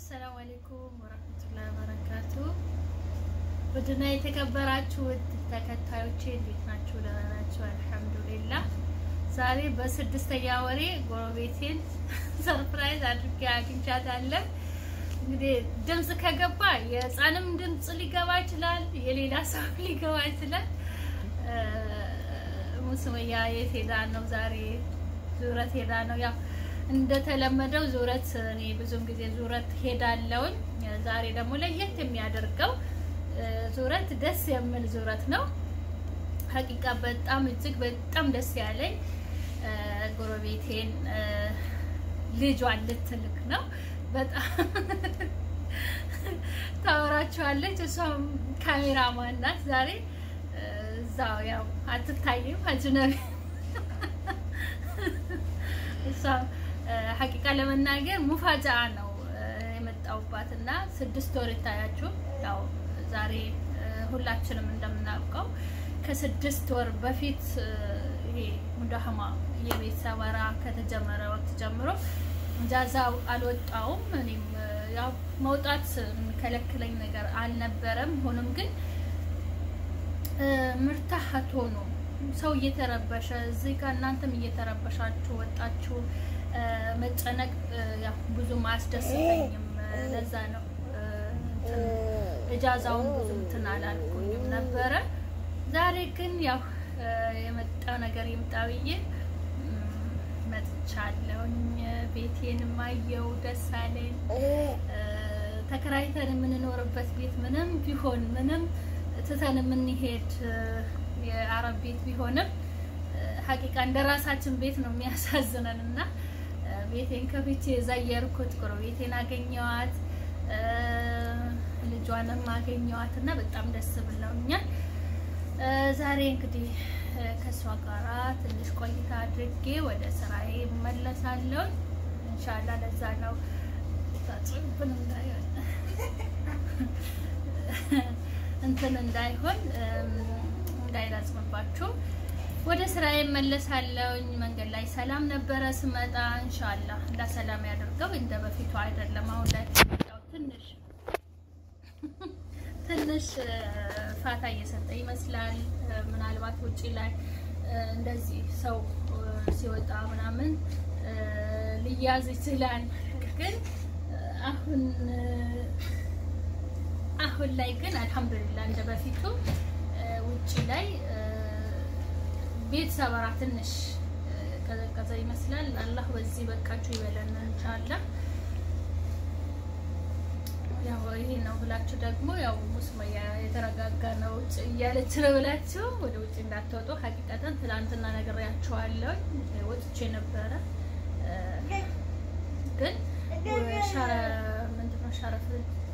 አሰላሙ አለይኩም ወራህመቱላሂ ወበረካቱ። ውድና የተከበራችሁ ውድ ተከታዮቼ እንዴት ናችሁ? ደህና ናችሁ? አልሐምዱሊላህ። ዛሬ በስድስተኛ ወሬ ጎረቤቴን ሰርፕራይዝ አድርጌ አግኝቻታለሁ። እንግዲህ ድምፅ ከገባ የህፃንም ድምፅ ሊገባ ይችላል፣ የሌላ ሰው ሊገባ ይችላል። ሙስመያ የት ሄዳ ነው? ዛሬ ዙረት ሄዳ ነው። ያው እንደተለመደው ዙረት እኔ ብዙም ጊዜ ዙረት ሄዳለሁኝ። ዛሬ ደግሞ ለየት የሚያደርገው ዙረት ደስ የሚል ዙረት ነው። ሀቂቃ በጣም እጅግ በጣም ደስ ያለኝ ጎረቤቴን ልጇን ልትልክ ነው። በጣም ታወራችኋለች። እሷም ካሜራማን ናት። ዛሬ እዛው ያው አትታይም አጅነቢ እሷም ሀቂቃ ለመናገር ሙፋጃ ነው የመጣውባት እና ስድስት ወር ይታያችሁ። ያው ዛሬ ሁላችንም እንደምናውቀው ከስድስት ወር በፊት ይሄ ሙዳህማ የቤት ሰበራ ከተጀመረ ወቅት ጀምሮ ጃዛው አልወጣውም። እኔም ያው መውጣት የሚከለክለኝ ነገር አልነበረም። ሆኖም ግን ምርታሀት ሆኖ ሰው እየተረበሸ እዚህ ጋር እናንተም እየተረበሻችሁ ወጣችሁ መጨነቅ ያው ብዙም አያስደስተኝም። ለዛ ነው እጃዛውን ብዙ እንትን አላልኩኝም ነበረ። ዛሬ ግን ያው የመጣው ነገር ይምጣ ብዬ መጥቻለሁኝ። ቤቴንም አየው፣ ደስ አለኝ። ተከራይተን የምንኖርበት ቤት ምንም ቢሆን ምንም ትተን የምንሄድ የአረብ ቤት ቢሆንም ሀቂቃ እንደ ራሳችን ቤት ነው የሚያሳዝነን እና ቤቴን ከፍቼ የዘየርኩት ጎረቤቴን አገኘዋት፣ ልጇንም አገኘዋት እና በጣም ደስ ብለውኛል። ዛሬ እንግዲህ ከእሷ ጋራ ትንሽ ቆይታ አድርጌ ወደ ስራዬ እመለሳለሁ እንሻላ። ለዛ ነው ታጽብን እንዳይሆን እንትን እንዳይሆን እንዳይላዝምባችሁ ወደ ስራዬ እመለሳለሁኝ። መንገድ ላይ ሰላም ነበረ ስመጣ። እንሻላ እንዳ ሰላም ያደርገው እንደ በፊቱ አይደለም። አሁን ላይ ትንሽ ትንሽ ፋታ እየሰጠ ይመስላል። ምናልባት ውጪ ላይ እንደዚህ ሰው ሲወጣ ምናምን ሊያዝ ይችላል። ግን አሁን አሁን ላይ ግን አልሐምዱሊላህ እንደ በፊቱ ውጪ ላይ ቤት ሰበራ ትንሽ ቀዘቀዘ ይመስላል። አላህ በዚህ በቃችሁ ይበለን ኢንሻአላህ። ያው ይሄ ነው ብላችሁ ደግሞ ያው ሙስመያ የተረጋጋ ነው እያለች ነው ብላችሁ ወደ ውጭ እንዳትወጡ። ሀቂቀተን ትላንትና ነግሬያችኋለሁ። ወጥቼ ነበረ ግን ምንድነው ሸረፍ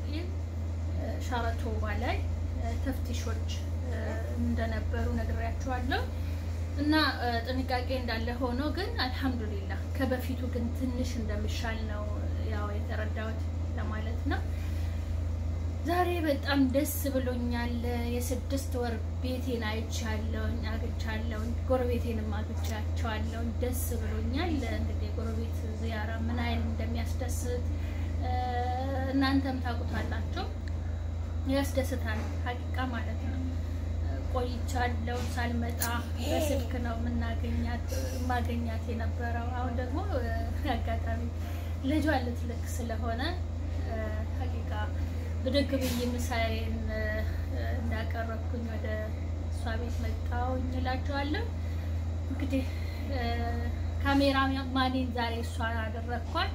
ሻረቶባ ላይ ተፍቲሾች እንደነበሩ ነግሬያችኋለሁ። እና ጥንቃቄ እንዳለ ሆኖ ግን አልሐምዱሊላህ ከበፊቱ ግን ትንሽ እንደሚሻል ነው ያው የተረዳሁት ለማለት ነው። ዛሬ በጣም ደስ ብሎኛል። የስድስት ወር ቤቴን አይቻለሁኝ፣ አግኝቻለሁኝ፣ ጎረቤቴንም አግኝቻቸዋለሁኝ። ደስ ብሎኛል። እንግዲህ ጎረቤት ዚያራ ምን አይል እንደሚያስደስት እናንተም ታውቁታላችሁ። ያስደስታል ሀቂቃ ማለት ነው። ቆይቻለሁ ሳልመጣ በስልክ ነው የምናገኛት ማገኛት የነበረው። አሁን ደግሞ አጋጣሚ ልጇ ልትልክ ስለሆነ ሀቂቃ ብድግ ብዬ ምሳዬን እንዳቀረብኩኝ ወደ እሷ ቤት መጣሁኝ እላቸዋለሁ። እንግዲህ ካሜራ ማኔን ዛሬ እሷ አደረግኳት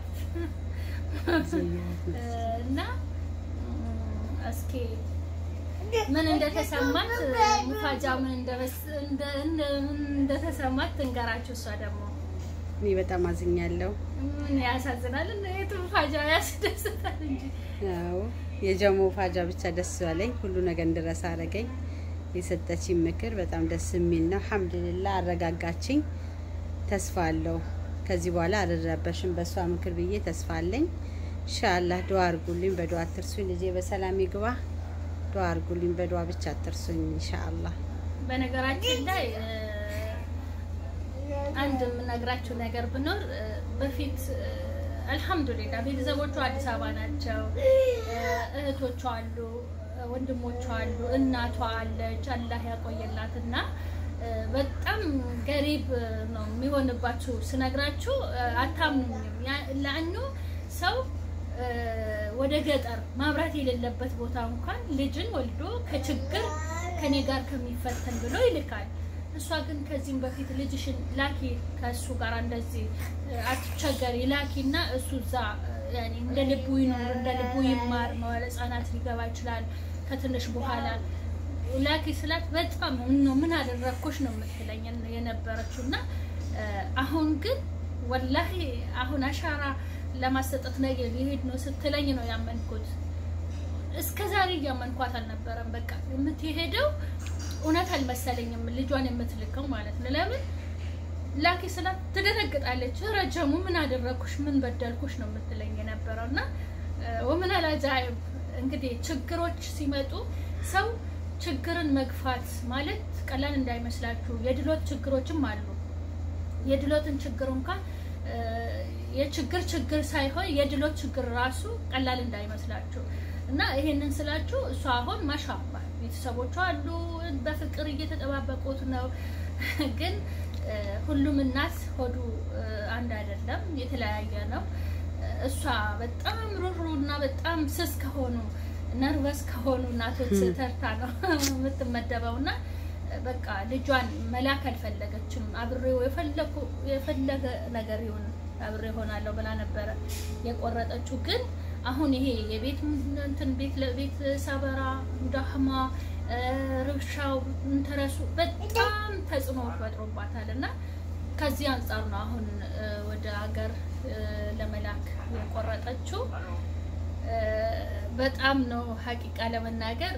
እና እስኪ ምን እንደተሰማት ሙፋጃ ምን እንደተሰማት ትንገራችሁ። እሷ ደግሞ እኔ በጣም አዝኛለሁ። ምን ያሳዝናል፣ የቱ ሙፋጃ ያስደስታል እንጂ። አዎ የጀሞ ፋጃ ብቻ ደስ ባለኝ፣ ሁሉ ነገር እንድረሳ አረገኝ። የሰጠችኝ ምክር በጣም ደስ የሚል ነው። አልሐምዱሊላህ አረጋጋችኝ። ተስፋ አለው ከዚህ በኋላ አልረበሽም በእሷ ምክር ብዬ ተስፋ አለኝ። ኢንሻአላህ ዱአ አርጉልኝ፣ በዱአ አትርሱኝ። ልጄ በሰላም ይግባ። ዱአ አርጉልኝ፣ በዱአ ብቻ አትርሱኝ ኢንሻአላህ። በነገራችን ላይ አንድ የምነግራችሁ ነገር ብኖር በፊት አልሐምዱሊላ ቤተሰቦቿ አዲስ አበባ ናቸው። እህቶቿ አሉ፣ ወንድሞቿ አሉ፣ እናቷ አለች። አላህ ያቆየላትና በጣም ገሪብ ነው የሚሆንባችሁ ስነግራችሁ አታምኑኝም። ለአኑ ሰው ወደ ገጠር ማብራት የሌለበት ቦታ እንኳን ልጅን ወልዶ ከችግር ከኔ ጋር ከሚፈተን ብሎ ይልካል። እሷ ግን ከዚህም በፊት ልጅሽን ላኪ ከእሱ ጋር እንደዚህ አትቸገሪ ላኪ እና እሱ እዛ እንደ ልቡ ይኖር እንደ ልቡ ይማር መዋለ ሕጻናት ሊገባ ይችላል ከትንሽ በኋላ ላኪ ስላት በጣም ነው ምን አደረግኩሽ ነው የምትለኝ የነበረችው እና አሁን ግን ወላሂ አሁን አሻራ ለማሰጠት ነገ ሊሄድ ነው ስትለኝ ነው ያመንኩት። እስከ ዛሬ እያመንኳት አልነበረም። በቃ የምትሄደው እውነት አልመሰለኝም፣ ልጇን የምትልከው ማለት ነው። ለምን ላኪ ስላት ትደነግጣለች። ረጀሙ ምን አደረግኩሽ ምን በደልኩሽ ነው የምትለኝ የነበረው እና ወምን አላጃይብ እንግዲህ ችግሮች ሲመጡ ሰው ችግርን መግፋት ማለት ቀላል እንዳይመስላችሁ። የድሎት ችግሮችም አሉ። የድሎትን ችግር እንኳን የችግር ችግር ሳይሆን የድሎት ችግር ራሱ ቀላል እንዳይመስላችሁ እና ይሄንን ስላችሁ እሷ አሁን ማሻባ ቤተሰቦቿ አሉ፣ በፍቅር እየተጠባበቁት ነው። ግን ሁሉም እናት ሆዱ አንድ አይደለም፣ የተለያየ ነው። እሷ በጣም ሩሩ እና በጣም ስስ ከሆኑ ነርቨስ ከሆኑ እናቶች ተርታ ነው የምትመደበው እና በቃ ልጇን መላክ አልፈለገችም። አብሬው የፈለገ ነገር ይሁን አብሬ ሆናለሁ ብላ ነበረ የቆረጠችው። ግን አሁን ይሄ የቤት እንትን ቤት ለቤት ሰበራ፣ ዳህማ፣ ርብሻው እንተረሱ በጣም ተጽዕኖ ፈጥሮባታል እና ከዚህ አንጻር ነው አሁን ወደ ሀገር ለመላክ የቆረጠችው። በጣም ነው ሀቂቃ ለመናገር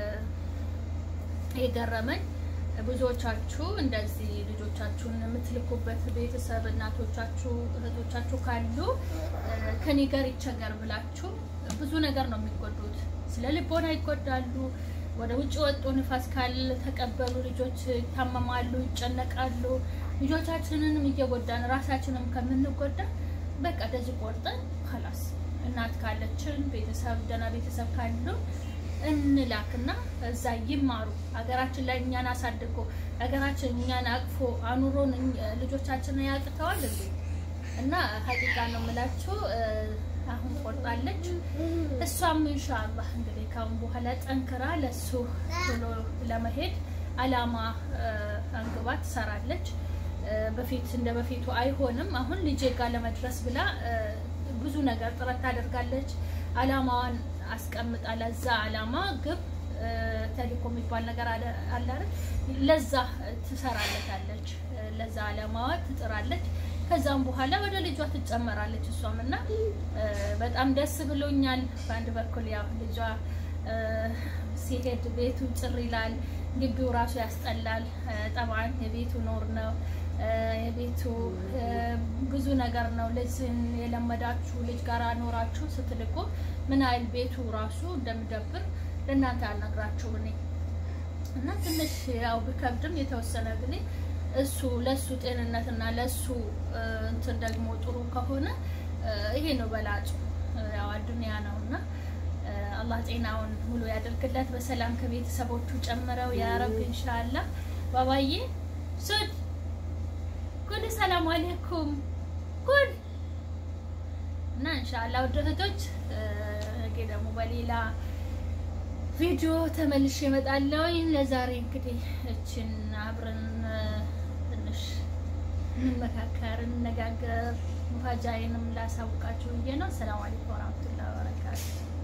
የገረመኝ። ብዙዎቻችሁ እንደዚህ ልጆቻችሁን የምትልኩበት ቤተሰብ እናቶቻችሁ፣ እህቶቻችሁ ካሉ ከኔ ጋር ይቸገር ብላችሁ ብዙ ነገር ነው የሚጎዱት። ስለ ልቦና ይጎዳሉ። ወደ ውጭ ወጡ ንፋስ ካለ ተቀበሉ ልጆች ይታመማሉ፣ ይጨነቃሉ። ልጆቻችንንም እየጎዳን ራሳችንም ከምንጎዳ በቃ እንደዚህ ቆርጠን ከላስ እናት ካለችን ቤተሰብ ደህና ቤተሰብ ካሉ እንላክና እዛ ይማሩ። ሀገራችን ላይ እኛን አሳድጎ ሀገራችን እኛን አቅፎ አኑሮን ልጆቻችንን ያቅተዋል እንዴ? እና ሀቂቃ ነው የምላችሁ። አሁን ቆርጣለች። እሷም ኢንሻአላህ እንግዲህ ካሁን በኋላ ጠንክራ ለሱ ብሎ ለመሄድ አላማ አንግባ ትሰራለች። በፊት እንደ በፊቱ አይሆንም። አሁን ልጄ ጋር ለመድረስ ብላ ብዙ ነገር ጥረት ታደርጋለች። አላማዋን አስቀምጣ ለዛ አላማ ግብ ተልእኮ የሚባል ነገር አለ አይደል? ለዛ ትሰራለታለች። ለዛ አላማዋ ትጥራለች። ከዛም በኋላ ወደ ልጇ ትጨመራለች እሷም እና በጣም ደስ ብሎኛል። በአንድ በኩል ያው ልጇ ሲሄድ ቤቱ ጭር ይላል፣ ግቢው ራሱ ያስጠላል። ጠብዓን የቤቱ ኖር ነው የቤቱ ብዙ ነገር ነው። ልጅን የለመዳችሁ ልጅ ጋር ኖራችሁ ስትልቁ ምን ያህል ቤቱ ራሱ እንደምደብር ለእናንተ አልነግራችሁ እኔ እና ትንሽ ያው ብከብድም የተወሰነ ጊዜ እሱ ለሱ ጤንነትና ለሱ እንትን ደግሞ ጥሩ ከሆነ ይሄ ነው በላጩ። ያው አዱንያ ነው እና አላህ ጤናውን ሙሉ ያደርግለት በሰላም ከቤተሰቦቹ ጨምረው ያ ረብ ኢንሻአላህ። ባባዬ ሱድ ኩል ሰላም አለይኩም ኩል እና ኢንሻአላህ ውድ እህቶች ነገ ደግሞ በሌላ ቪዲዮ ተመልሼ እመጣለሁ። ለዛሬ እንግዲህ እችን አብረን ትንሽ እንመካከር፣ እንነጋገር፣ ሙፋጃዬንም ላሳውቃችሁ ብዬ ነው። ሰላም አለይኩም ወራህመቱላሂ ወበረካቱ